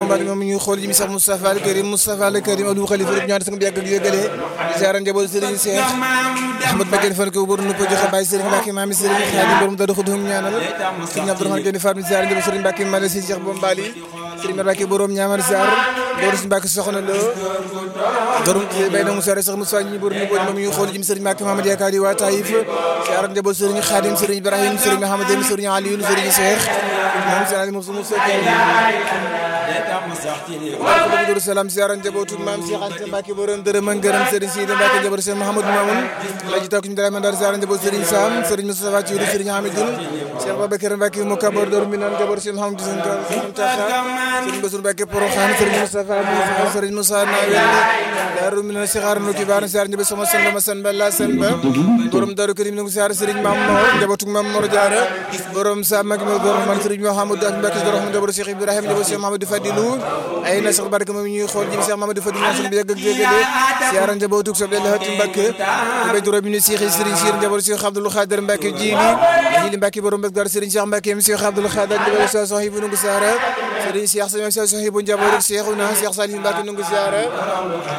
mbaat moom ñuy xool ji mi sax Moustapha al Karim Moustapha al Karim Abdou Khalifa rek ñaan sang bi yàgg ak yëgale di ziara njaboot Serigne Cheikh Ahmad Badiane fan ko bor nu ko joxe Baye Serigne Mbacke maami Serigne Khadim borom da doxu dum ñaanal Serigne Abdourahmane Gene Fatou ziara njaboot Serigne Mbacke Male Serigne Cheikh Bombali Serigne Mbacke borom ñaamar ziar borom Serigne Mbacke soxna lo borom bay na Moussa sax Moussa ñi bor nu ko moom ñuy xool ji mi Serigne Mbacke Mamadou Yakari waa Taïf ziara njaboot Serigne Khadim Serigne Ibrahim Serigne Mahamadou Serigne Aliou Serigne Cheikh moom Serigne Moussa Moussa Abdou Salam ziara njabootu maam Cheikh Anta Mbacke borom dërëm ak ngërëm Serigne Sidi Mbacke njabootu Cheikh Mouhamadou Mamoun laji taw ñu dara mandar ziara njabootu Serigne Sam Serigne Moustapha Thiourou Serigne Hamidoul Cheikh Babacar Mbacke mo kabar dor mi nan njabootu Cheikh Mouhamadou Mountakha Serigne Bassirou Mbacke Porokhane Serigne Moustapha Moussa Serigne Moussa Nawel daru mi nan Cheikh Arno Kibar ziara njabootu sama samba ma samba la samba borom daru Karim ngi ziara Serigne Mam Mor njabootu Mam Mor Diarra borom sa mag mo borom man Serigne Mouhamadou Mbacke borom njabootu Cheikh Ibrahima njabootu Cheikh Mouhamadou Fadilou ay na sax barke moom ñuy xool jëm Cheikh Mamadou Fadilou ñaan bi yàgg ak jégale siyaara njabootu sob leen hatti Mbacke bay duro bi ni Cheikh Serigne Cheikh njabootu Cheikh Abdoul Khadir Mbacke jili jili Mbacke borom Mbacke dar Serigne Cheikh Mbacke mi Cheikh Abdoul Khadir njabootu Cheikh Sohibu nungu siyaara Serigne Cheikh Cheikh Sohibu njabootu Cheikhouna Cheikh Salim Mbacke nungu siyaara